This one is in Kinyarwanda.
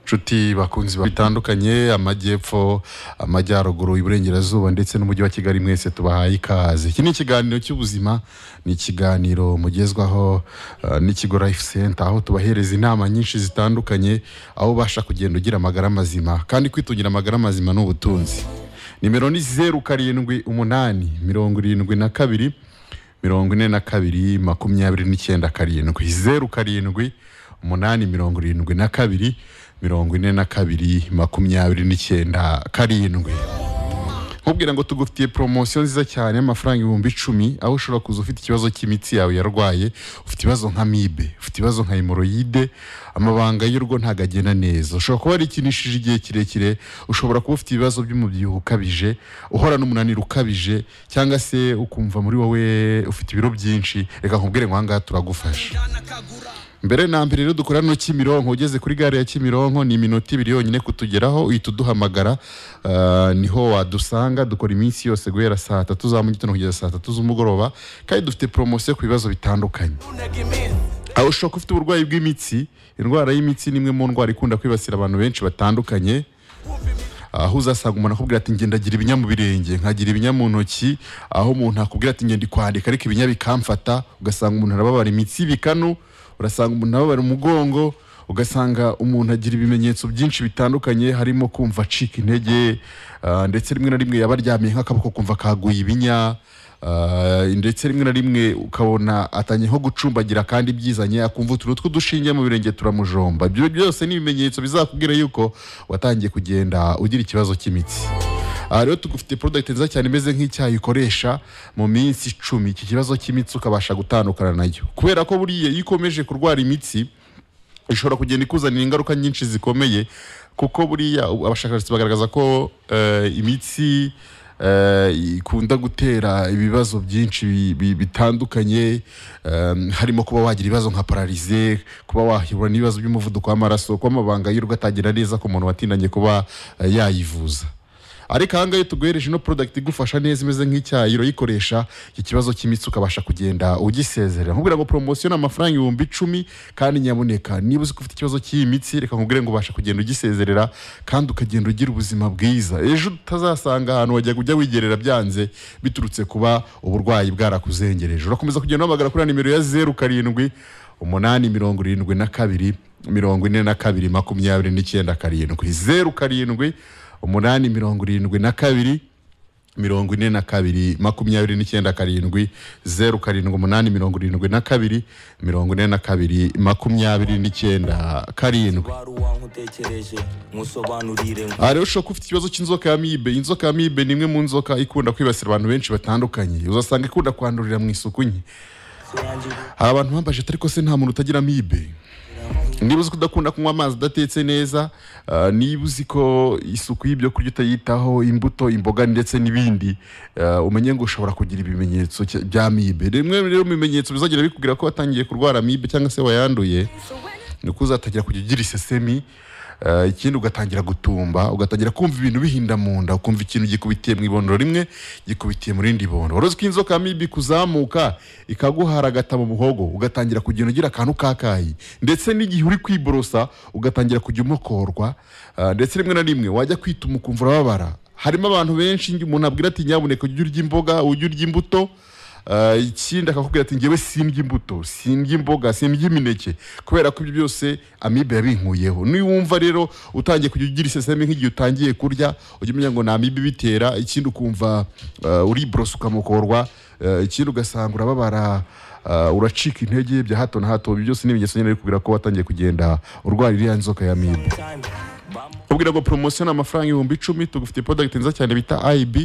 nshuti bakunzi bitandukanye amajyepfo amajyaruguru iburengerazuba ndetse n'umujyi wa kigali mwese tubahaye ikaze iki ni ikiganiro cy'ubuzima ni ikiganiro mugezwaho eh, n'ikigo life center aho tubahereza inama nyinshi zitandukanye aho ubasha kugenda ugira amagara mazima kandi kwitungira amagara mazima ni ubutunzi nimero ni zeru karindwi umunani mirongo irindwi na kabiri mirongo ine na kabiri makumyabiri n'icyenda karindwi zeru karindwi umunani mirongo irindwi na kabiri mirongo ine na kabiri makumyabiri n'icyenda karindwi nkubwira ngo tugufitiye poromosiyo nziza cyane y'amafaranga ibihumbi icumi aho ushobora kuza ufite ikibazo cy'imitsi yawe yarwaye ufite ibibazo nka mibe ufite ibibazo nka hemoroyide amabanga y'urugo ntabwo agenda neza ushobora kuba warikinishije igihe kirekire ushobora kuba ufite ibibazo by'umubyibuho ukabije uhora n'umunaniro ukabije cyangwa se ukumva muri wowe ufite ibiro byinshi reka nkubwire ngo aha ngaha turagufasha mbere na mbere rero dukora no Kimironko ugeze kuri gare ya Kimironko ni iminota ibiri yonyine kutugeraho uhita uduhamagara ah, niho wadusanga dukora iminsi yose guhera saa tatu za mu gitondo kugeza saa tatu z'umugoroba kandi dufite poromosiyo ku bibazo bitandukanye aho ushobora kuba ufite uburwayi bw'imitsi indwara y'imitsi ni imwe mu ndwara ikunda kwibasira abantu benshi batandukanye aho uzasanga umuntu akubwira ati ngenda agira ibinya mu birenge nkagira ibinya mu ntoki aho umuntu akubwira ati ngenda kwandika ariko ibinya bikamfata ugasanga umuntu arababara imitsi ibikanu urasanga umuntu ababara umugongo ugasanga umuntu agira ibimenyetso byinshi bitandukanye harimo kumva acika intege ah, ndetse rimwe na rimwe yaba aryamye nk'akaboko kumva kaguye ibinya ah, ndetse rimwe na rimwe ukabona atanye nko gucumbagira kandi byizanye akumva utuntu tw'udushinge mu birenge turamujomba ibyo byose ni ibimenyetso bizakubwira yuko watangiye kugenda ugira ikibazo cy'imitsi aha rero tugufite product nziza cyane imeze nk'icyayi ukoresha mu minsi icumi iki kibazo cy'imitsi ukabasha gutandukana nayo kubera ko buriya iyo ukomeje kurwara imitsi ishobora kugenda ikuzanira ingaruka nyinshi zikomeye kuko buriya ubu abashakashatsi bagaragaza ko eh, imitsi eh, ikunda gutera ibibazo byinshi bi- bi- bitandukanye em, harimo kuba wagira ibibazo nka pararize kuba wahura n'ibibazo by'umuvuduko w'amaraso kuba amabanga y'urugo atagera neza ku muntu watindanye kuba eh, yayivuza ariko aha ngaha iyo tuguhereje ino product igufasha neza imeze nk'icyayi urayikoresha iki kibazo cy'imitsi ukabasha kugenda ugisezerera nkubwira ngo poromosiyo ni amafaranga ibihumbi icumi kandi nyaboneka niba uzi ko ufite ikibazo cy'iyi mitsi reka nkubwire ngo ubasha kugenda ugisezerera kandi ukagenda ugira ubuzima bwiza ejo utazasanga ahantu wajya ujya wigerera byanze biturutse kuba uburwayi bwarakuzengereje urakomeza kugenda uhamagara kuri ya nimero ya zeru karindwi umunani mirongo irindwi na kabiri mirongo ine na kabiri makumyabiri n'icyenda karindwi zeru karindwi umunani mirongo irindwi na kabiri mirongo ine na kabiri makumyabiri n'icyenda karindwi zeru karindwi umunani mirongo irindwi na kabiri mirongo ine na kabiri makumyabiri n'icyenda karindwi wari uwankutekereje musobanurire ngo aha rero ushobora kuba ufite ikibazo cy'inzoka ya mibe iyi nzoka ya mibe ni imwe mu nzoka ikunda kwibasira abantu benshi batandukanye uzasanga ikunda kwandurira mu isuku nke hari abantu bambaje atari ko se nta muntu utagira amibe niba uzi ko udakunda kunywa amazi adatetse neza ah, niba uzi ko isuku y'ibyo kurya utayitaho imbuto imboga ndetse n'ibindi ah, umenye ngo ushobora kugira ibimenyetso cya- bya mibe rimwe rero mu bimenyetso bizagenda bikubwira ko watangiye kurwara mibe cyangwa se wayanduye ni uko uzatangira kujya ugira isesemi ah, ikindi ugatangira gutumba ugatangira kumva ibintu bihinda mu nda ukumva ikintu gikubitiye mu ibondo rimwe gikubitiye mu rindi bondo wari uzi ko inzoka ya mibi kuzamuka ikaguhara agata mu muhogo ugatangira kugenda ugira akantu kakayi ndetse n'igihe uri kwiborosa ugatangira kujya umokorwa ah, ndetse rimwe na rimwe wajya kwituma ukumva urababara harimo abantu benshi njye umuntu abwira ati nyabuneka ujye urya imboga ujye urya imbuto Ah, ikindi akakubwira ati ngewe sindya imbuto sindya imboga sindya imineke kubera ko ibyo byose amibe yabinkuyeho niwumva rero utangiye kujya ugira iseseme nk'igihe utangiye kurya ujya umenya ngo ni amibe ibitera ikindi ukumva ah, uriborosa ukamukorwa ah, ikindi ugasanga urababara ah, uracika intege bya hato na hato ibyo byose ni ibimenyetso nyine bikubwira ko watangiye kugenda urwara iriya nzoka ya amibe time bam ubwira ngo poromosiyo ni amafaranga ibihumbi icumi tugufitiye product nziza cyane bita IB